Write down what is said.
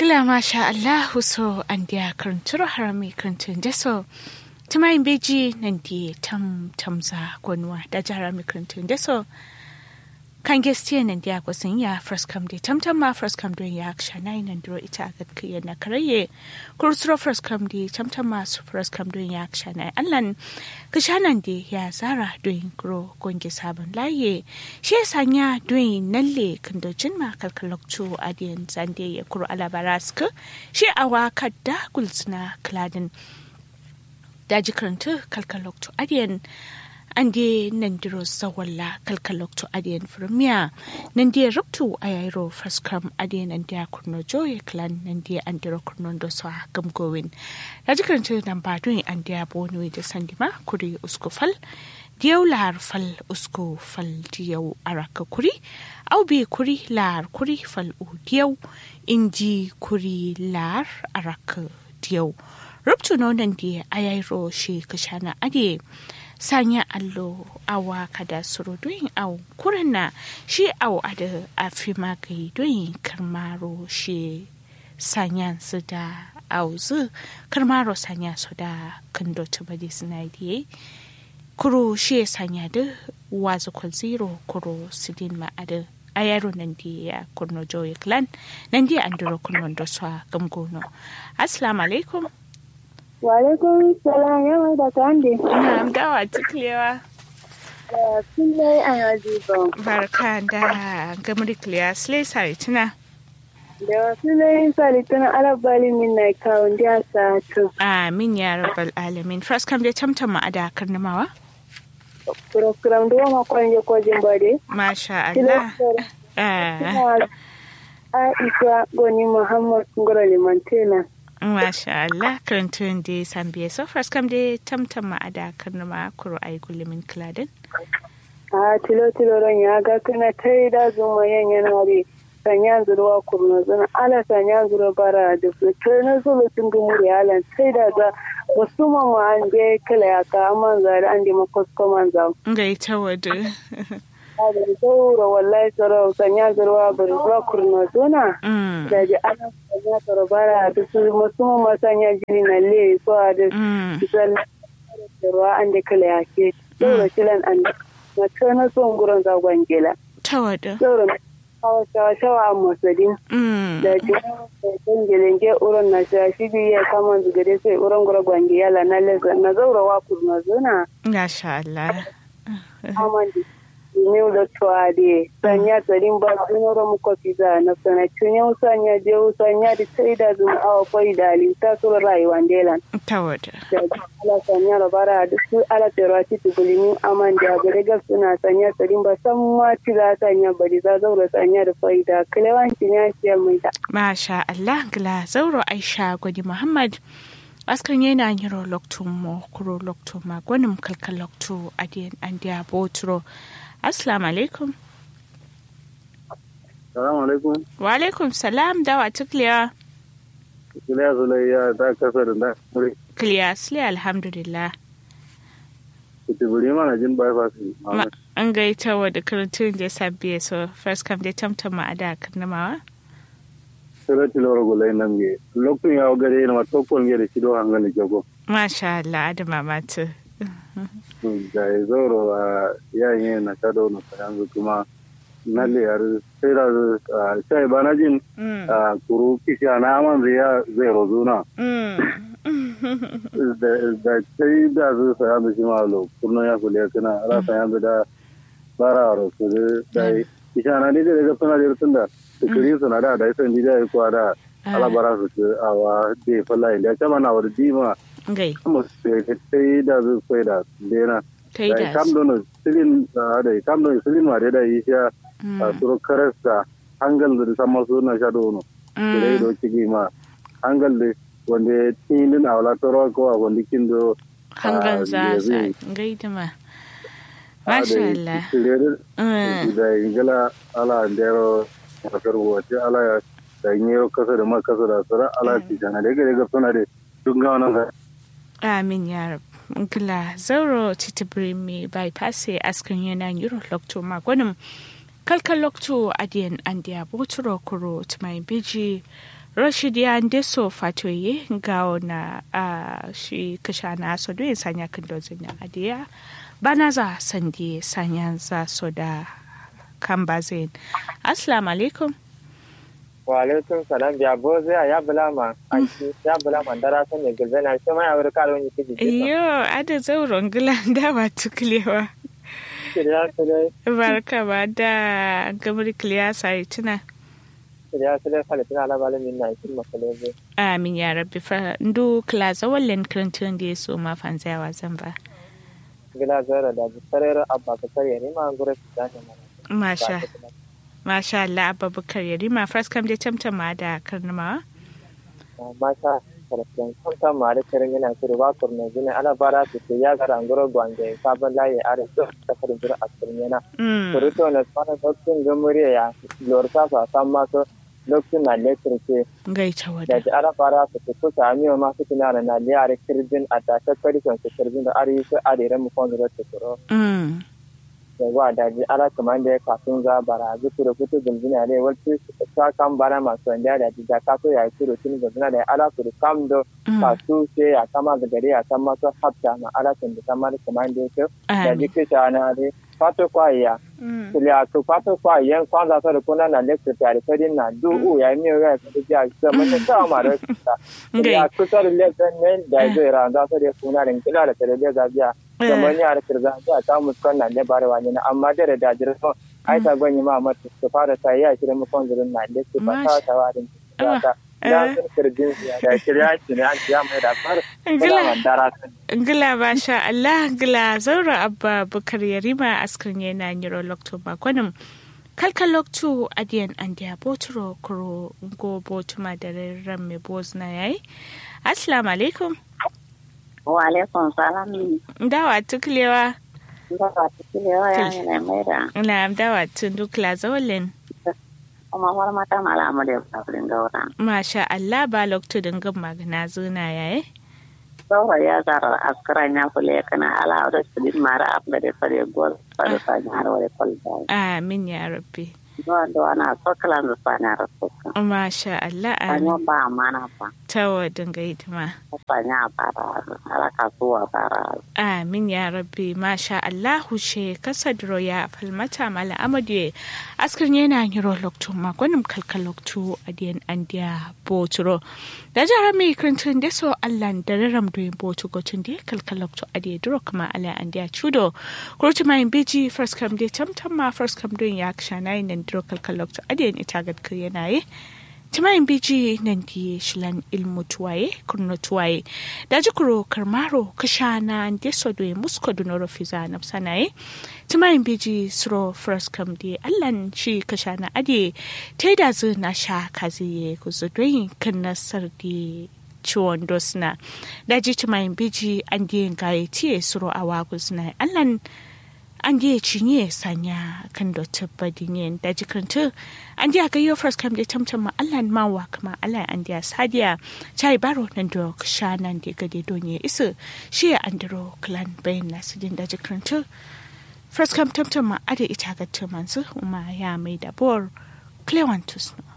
Gila masha Allahu so an dia karanturo harami karantun deso. Tumayin beji nan di tam tamza gwanwa da jarami karantun deso. Kan gestiya nan dia kwasin ya first come di tam tam ma first come don ya shana nan duro ita ga kiyan na karaye. Kursuro first come di tam tam ma su first come don ya shana allan kishanan di ya zara don gro gonge sabon laye. Shi sanya don nalle kandojin ma kalkalokcu adiyan zande ya kuro alabaraska shi awa kadda gulsuna kladin daji karanta kalkalokcu adiyan an de nan diro zawalla kalkalokcu adiyan firmiya nan de rubtu a yairo faskam adiyan an de kurno joye klan nan de an diro kurno da su a gamgowin daji karanta nan ba don an de bonu da sandima kuri uskufal diyau lahar fal usko fal diyau araka kuri au bi kuri lahar kuri fal u diyau inji kuri lahar araka diyau rubtu nonan di ayairo shi kashana ade sanya allo awa kada suru doyin au kurana shi au ada afi magai doyin karmaro shi sanya su da au zu karmaro sanya su da kando tubadi suna diye kuro shi sanya da wazu kwal zero kuro sidin ma'ada a yaro nan di ya kurno joye clan nan di an duro kurno da swa gamgono assalamu alaikum wa alaikum salam yawa da kande na dawa tiklewa kullai an yaji ba barka da gamri kliya slay sare tuna da wasu lai salitan alabali min na kawon da sa to amin ya rabbal alamin first kam dai tamtama a da karnamawa kuram do ma kwanje kojin bade masha Allah Ah, Aisha Goni Muhammad Ngoro Limantena. masha Allah karantun da sambiye so first kam dai tamtama a da karnama kuro ai gullumin kladin A tilo tilo ran ya ga kana tai da zuma yan yana re sanya zuruwa kurno zuna ala sanya zuru bara da su kai na zulu sun gumu da yalan sai da za wasu mama an je kala ya ka amman zari an je makosko man za. gaita wadu Da zaura wallahi tsaro sanya zuruwa bari zuwa kurno zuna. Mm, Da ji ana sanya tsaro bara da su masu mama sanya jini na le so a da mm, zan da ruwa an da kala ya ke zaura kilan an da na kana son gurin zagon gela ta wadu zaura na hawa shawa shawa a masadin Mm, da jiran da gelenge uron na shashi biyu ya kama zugade sai uron gura gwange yala na leza na zaura wa kurma zuna masha Allah aman da new da tuwade sanya tsarin ba zunoro muka fiza na sana cunye sanya je sanya da sai da zuma awa kwai da alinta sura rayuwa delan ta wadu da ala sanya rabara da su ala terwa ti tugulimin aman da gare gab suna sanya tsarin ba san ma ci za sanya bari za zaura sanya da faida kilewancin ya ciyar mai da masha Allah gila zauro Aisha gwani Muhammad askan yana yiro loktu mo kuro loktu ma gwanin kalkal loktu adiyan an diya boturo assalamu alaikum Salamu alaikum. wa alaikum salam dawa tukliya Iliya Zulayya ta kasa da na muri. kliya sile alhamdulillah Kutuburi mana jin bypass. Ma- an gaita wa da karantun da sabbiye so first kam dai tamtama a da karnamawa Sura tilawar gulai nan ge. Lokacin ya gare na matokon ge da shido hangali jago. masha Allah adama matu Da ya zauro a yayin na kado na yanzu kuma na liyar sai da sai ba na jin Mm, a kuru kishi na aman zai ya zai rozuna. mm. Da sai da zai saya da shi ma lo kurno ya kule kana ala saya da bara ro su da kishi na ne da ga suna da tunda da kiri suna da da sai da ya kwa da ala bara su ce a wa de falla inda ta mana wa di ma gai kuma sai sai da zai sai da dena kai da da kam don silin da kam don silin ma da yi sha a suru karasta hangal da sama suna sha dono da do cigi ma hangal da wanda tinin a wala toro ko a wanda kin do hangan za za gaida ma masha Allah Mm, da ingila ala ndero kasar wace ala ya da nyero kasa da ma kasa da sara ala ti jana da ga ga suna da duk ga wannan amin ya rab ngila zauro titibiri mi bypass askan yana yiro lokto ma gwanin kalkal lokto adiyan andiya boturo kuro tumai biji rashid ya ndeso fatoye gawo na uh, shi kasha na so do sanya kan dozin na adiya bana za sandi sanya za so da kan bazin assalamu alaikum wa alaikum salam biya bo zai ya bulama aiki ya bulama dara san ne gilzana shi ma ya wuri kalo ni kiji iyo ada zauron gilanda ba tuklewa shirya su dai barka ba da gamar kiliya sai tuna shirya su dai falitina alabalin min na ikin makalebe amin ya rabbi fa ndu klaza wallen krantun da so ma fanzawa zan ba gila zara da bisarar abba ka tare ne ma gure su da ne masha masha Allah abubakar yarima first kam je tamtama da karnama masha sarfin kanta ma da kirin yana shiru ba kurna gine ala bara su ce ya gara ngoro gwange sabon layi are to ta farin jira a cikin yana suruto na tsara dokin gamuriya ya lorta su a san masu lokacin na lekir ce gaita da wada ji ala fara su ce kusa amiyo masu tunana na liyare kirjin a tashe kwarikon su kirjin da ari su arere mu kwan zuwa tukuro mm da wa daji ala kamar da ya kafin za bara zu kuro fito gulbina ne wacce ta kan bara masu wanda da ji da kaso ya yi kuro tun gulbina da ala kuro kam do kasu ce ya kama da gari ya kan masu hafta ma ala tun da kamar kamar da ya ce da ji kisha na dai fato kwaya kulia to fato kwaya kwanza sa kuna na lecture tare fadin na du u ya mi ga ta ji a ga mun ta ma da ta kulia ku sa lecture ne da zai ra da sa da kuna rin kila da tare da ga biya da mun ya kirga ta ta muskan na ne bare wani na amma da da jira so ai ta gwanyi ma mata su fara sai ya shirin mu kon zurin na lecture ba ta ta warin ta da sun kirjin da shirya shi ne an ya mai da far kula dara Ngila masha Allah ngila zaura abba bukar yarima askrin yana niro lokto makonin kalkan lokto adiyan an dia boturo kuro go botuma da ran me bozna yayi assalamu alaikum wa alaikum salam dawa tuklewa dawa tuklewa ya ne mai da na dawa tun dukla zawalin kuma war mata malamu da sabrin gaura masha Allah ba lokto dingin magana zuna yayi saura ya zara askaran ya kule kana ala da sidin mara abda da fare gol fare fa nyar wale kolda amin ya rabbi do do ana sokala da fanya rasoka masha Allah anyo ba mana fa tawa dinga hidima fanya bara ala kasuwa bara amin ya rabbi masha Allah she kasadro ya falmata mala amadu askar yana yiro lokto makonim kalkal lokto adiyan andiya boturo da jara mai krintun da so Allah da raram do botu gotun da kalkal lokto adiya duro kuma ala andiya chudo kurti mai biji first come day tamtam ma first come do ya kshana nan duro kalkal lokto adiyan ita gad yana yi timayin biji nan di shilan ilmu tuwaye kurno tuwaye da jikuro karmaro kashana deso do musko dunoro fiza na sanaye timayin biji suro first kam di allan shi kashana ade ta da zu na sha kazi ku zudoyin kan nasar di ciwon dosna da ji timayin biji an di gaye tiye suro awa suna allan an je cinye sanya kan da tabbadin da jikinta an je ga yau first kam da tamtam ma Allah ma wa kuma Allah an dia sadiya chai baro nan da sha nan da gade donye isa shi an daro clan bayan nasu din da jikinta first kam tamtam ma ada ita ga tumansu kuma ya mai da bor clewantus